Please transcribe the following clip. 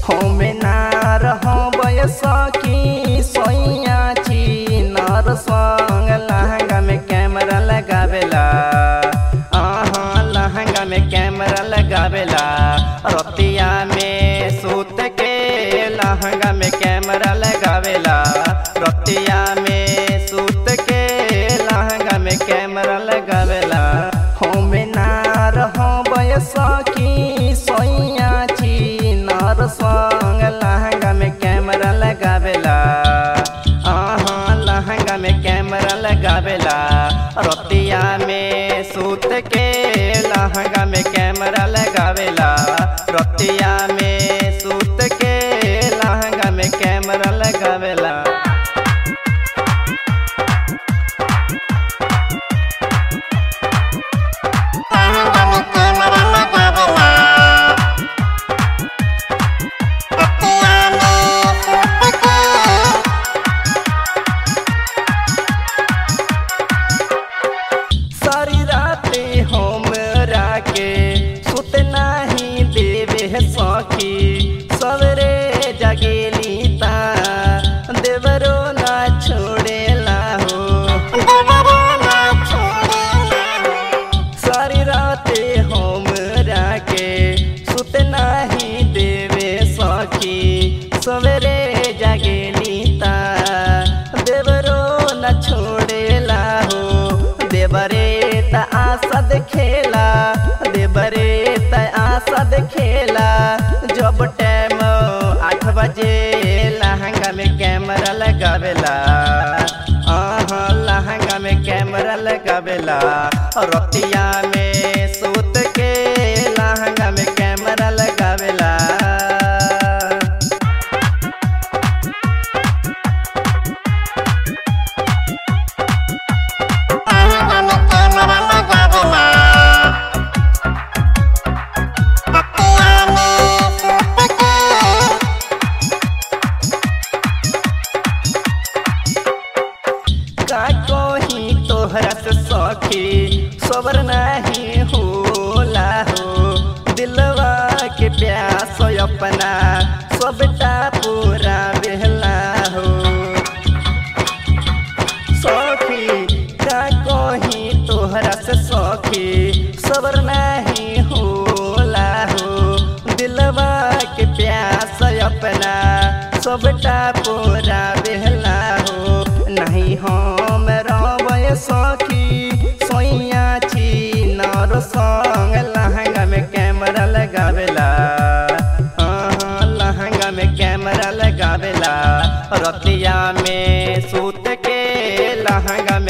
होमे ना रहो सखी सोइया नर संग लहंगा में कैमरा लगावेला आहा लहंगा में कैमरा लगावेला रतिया में सूत के लहंगा में कैमरा लगावेला रतिया में सूत के लहंगा में कैमरा लगावेला होमे ना रहो सखी सोइया नर संग लहंगा में कैमरा लगावेला आहा लहंगा में कैमरा लगावेला रतिया में सूत के लहंगा में कैमरा लगावेला रतिया में सूत के लहंगा में कैमरा लगावेला लहंगा में कैमरा लगावेला रतिया में सूत के सारी राते हमरा के सुत नाही देवे सखी सवरे जगेली ता देवरो ना छोड़ेला हो देवरो ना छोड़ेला सारी राते हमरा के सुत नाही देवे सखी सवेरे जगेली ता देवरो न छोड़ेला हो देवरे त आशा देखेला देवरे त आशा देखेला जब टाइम आठ बजे लहंगा में कैमरा लगावेला आहा लहंगा में कैमरा लगावेला रतिया में सूत के लहंगा में कैमरा लगावेला लहंगा में कैमरा लगावेला रतिया में सूत के का कोही तोहरा से सखी सबर नहीं होला हो दिलवा के प्यास अपना सबटा पूरा बेहला हो सखी का कोही तोहरा से सखी सबर नहीं होला हो दिलवा के प्यास अपना सबटा पूरा बेहला हो नहीं हम रवय सखी सोइया छी नर संग लहंगा में कैमरा लगावेला हाँ, लहंगा में कैमरा लगावेला रतिया में सूत के लहंगा में